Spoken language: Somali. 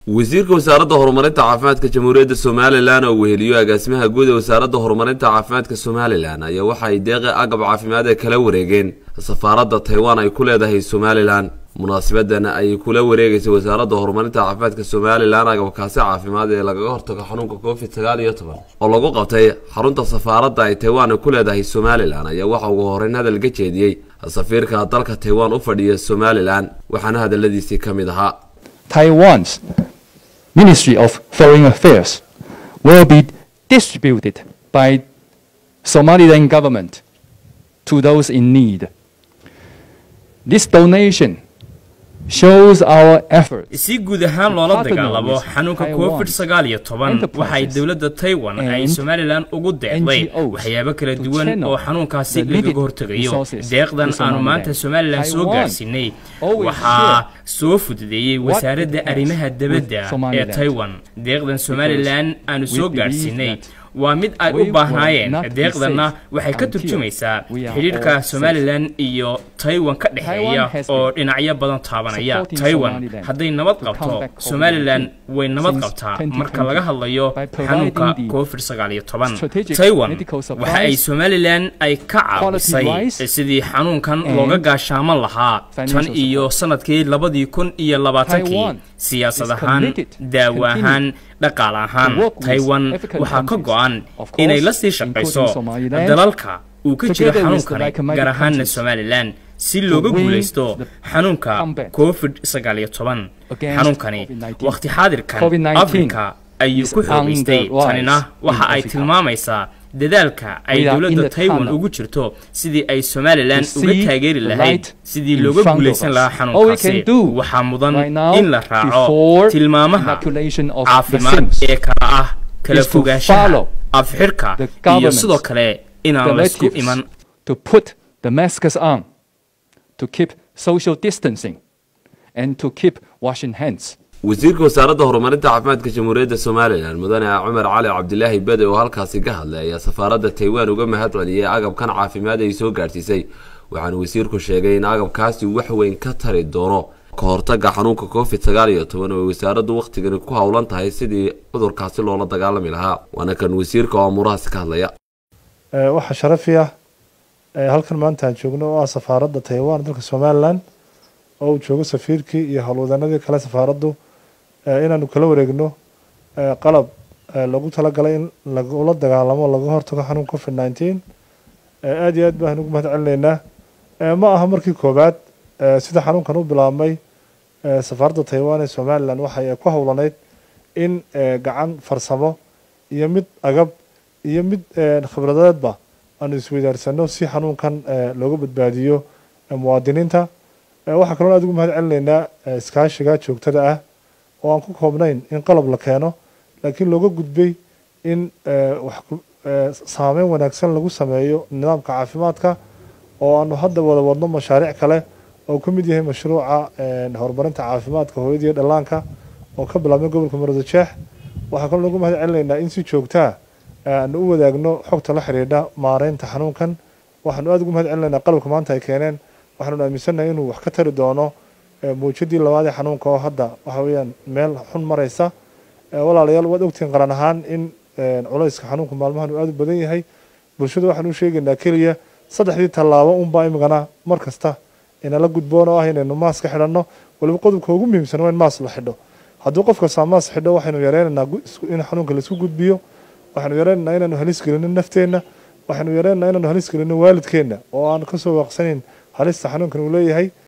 wasiirka wasaaradda horumarinta caafimaadka jamhuuriyadda somalilan oo weheliyo agaasimaha guud ee wasaaradda horumarinta caafimaadka somalilan ayaa waxa ay deeqa agab caafimaad ee kala wareegeen safaaradda taiwan ay ku leedahay somalilan munaasabadan ay kula wareegeysay wasaaradda horumarinta caafimaadka somalilan agabkaasi caafimaad ee lagaga hortago xanuunka covid sagaal iyo toban oo lagu qabtay xarunta safaaradda ay taiwan ku leedahay somalilan ayaa waxa ugu horeyn hadal ka jeediyey safiirka dalka taiwan u fadhiya somalilan waxaana hadaladiisii ka mid ahaa Taiwan's Ministry of Foreign Affairs will be distributed by Somaliland government to those in need. This donation shows our efforts si guud ahaan loola dagaalamo xanuunka covid sagaal iyo toban waxay dowladda taiwan ay somalilan ugu deeqday waxyaabo kala duwan oo xanuunkaasi lagaga hortegayo deeqdan aanu maanta somalilan soo gaarsiinay waxaa soo fududeeyey wasaaradda arrimaha debadda ee taiwan deeqdan somalilan aanu soo gaarsiinay waa mid ay u baahnaayeen deeqdanna waxay ka turjumaysaa xidhiidhka somalilan iyo taiwan ka dhexeeya oo dhinacyo badan taabanaya taiwan hadday nabad qabto somalilan way nabad qabtaa marka laga hadlayo xanuunka covid sagaal iyo toban taiwan waxa ay somalilan ay ka caawisay sidii xanuunkan looga gaashaaman lahaa tan iyo sanadkii labadii kun iyo labaatankii siyaasad ahaan daawo ahaan dhaqaal ahaan taiwan waxaa ka go-an inay la sii shaqayso dalalka uu ka jiro xanuunkani gaar ahaanna somalilan si looga guulaysto xanuunka covid sagaal iyo toban xanuunkani wakhti xaadirkan afrika ayuu ku xoogaystay tanina waxa ay tilmaamaysaa dadaalka ay dowladda taiwan ugu jirto sidii ay somalilan uga taageeri lahayd sidii looga guulaysan lahaa xanuunkaasi waxaa mudan in la raaco tilmaamaha caafimaad ee kala ah kala fogaanshaha afxirka iyo sidoo kale inaan laysku iman to put the masks on to keep social distancing and to keep washing hands wasiirka wasaaradda horumarinta caafimaadka jamhuuriyadda somalilan mudane cumar cali cabdilaahi bade oo halkaasi ka hadlay ayaa safaaradda taiwan uga mahad celiyey agabkan caafimaad ay soo gaadhsiisay waxaana wasiirku sheegay in agabkaasi wax weyn ka tari doono ka hortaga xanuunka covid sagaal iyo toban oo ay wasaaraddu wakhtigani ku howlan tahay sidii cudurkaasi loola dagaalami lahaa waana kan wasiirka oo amuurahaasi ka hadlaya waxaa sharafi ah halkan maanta aan joogno oo ah safaaradda taiwan dalka somalilan oo uu joogo safiirkii iyo howlwadanadii kale safaaraddu inaanu kala wareegno qalab lagu talagalay in lagula dagaalamo laga hortago xanuun covid nineteen aada iyo aad baan ugu mahad celinaynaa ma aha markii koowaad sida xanuunkan u bilaabmay safaaradda taiwan ee somalilan waxay ku howlaneyd in gacan farsamo iyo mid agab iyo mid khibradeedba aanu isweydaarsano si xanuunkan looga badbaadiyo muwaadiniinta waxaa kaloo aad ugu mahad celinaynaa iskaashiga joogtada ah oo aan ku koobnayn in qalab la keeno laakiin looga gudbay in saameyn wanaagsan lagu sameeyo nidaamka caafimaadka oo aanu hadda wada wadno mashaariic kale oo ka mid yahay mashruuca horumarinta caafimaadka hooyada iyo dhallaanka oo ka bilaabmay gobolka marada jeex waxaa kaloo lagu mahad celinaynaa in si joogtaa aanu u wadaagno xogta la xidhiidha maareynta xanuunkan waxaanu aada ugu mahad celinaynaa qalabka maanta ay keeneen waxaanu aaminsannahay inuu wax ka tari doono muujadii labaad ee xanuunka oo hadda waxa weeyaan meel xun maraysa walaalayaal waad ogtihiin qaran ahaan in culayska xanuunka maalmahan uu aada u badan yahay bulshada waxaanu u sheegaynaa keliya saddexdii tallaabo unbaa imikana mar kasta inala gudboon oo ah inaynu maas ka xidhanno waliba qodobka ugu muhiimsan waa in maas la xidho hadduu qof kastaa maas xidho waxaynu yareynaynaa in xanuunka laisku gudbiyo waxaynu yareynaynaa inaanu halis gelino nafteenna waxaynu yareynaynaa inaanu halis gelino waalidkeenna oo aan kasoo waaqsanayn halista xanuunkan uu leeyahay